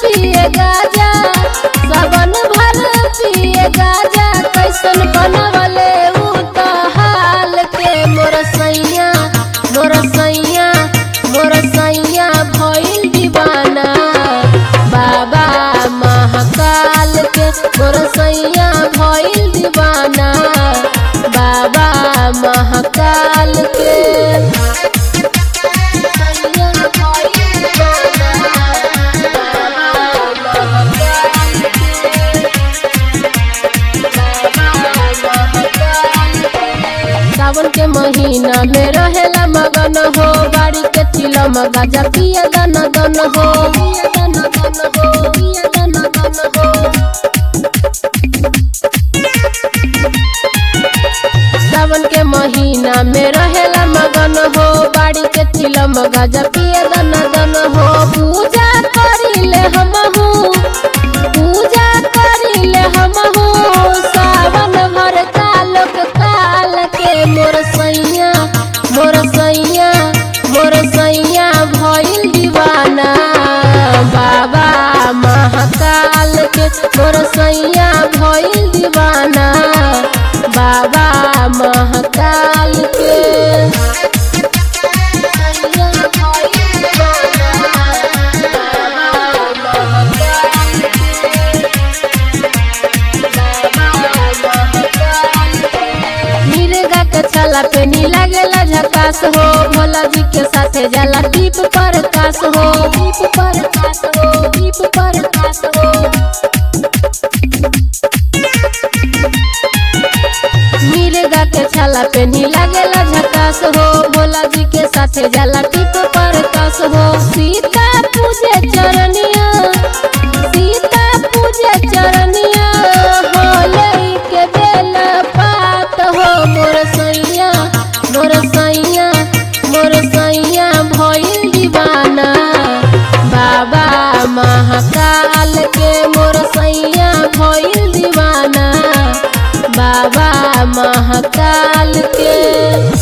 पिए गाजा सावन भर पिए गाजा कैसन बनवले उ त हाल के मोर सैया मोर सैया मोर सैया भइल दीवाना बाबा महाकाल के मोर सैया भइल दीवाना बाबा महाकाल के सैया भइल दीवाना, बाबा महाकाल सावन के महीना में रहेला मगन हो बाड़ी के चिलम गाजा पिया दन दन हो पिया दन दन हो पिया दन दन हो सावन के महीना में रहेला मगन हो बाड़ी के चिलम गाजा पिया दन दन हो पूजा करिले हमहू पूजा करिले हमहू सावन भर कालक काल के मोर सैया मोर सैया मोर सैया भइल दीवाना बाबा महाकाल के मोर सैया भइल दीवाना बाबा महाकाल के सैया भइल दीवाना, बाबा महाकाल मिर्गा के छाला पे नी लागेला झकास हो भोला जी के साथे जाला दीप पर कास हो दीप पर कास हो दीप पर कास हो मिर्गा के छाला पे नी लागेला झकास हो भोला जी के साथे जाला दीप पर कास हो सीता पूजे चरनिया सीता पूजे चरनिया हो लई के बेला पात हो मोर सैया मोर सैया मोर सैया भइल दीवाना बाबा महाकाल के मोर सैया भइल दीवाना बाबा महाकाल के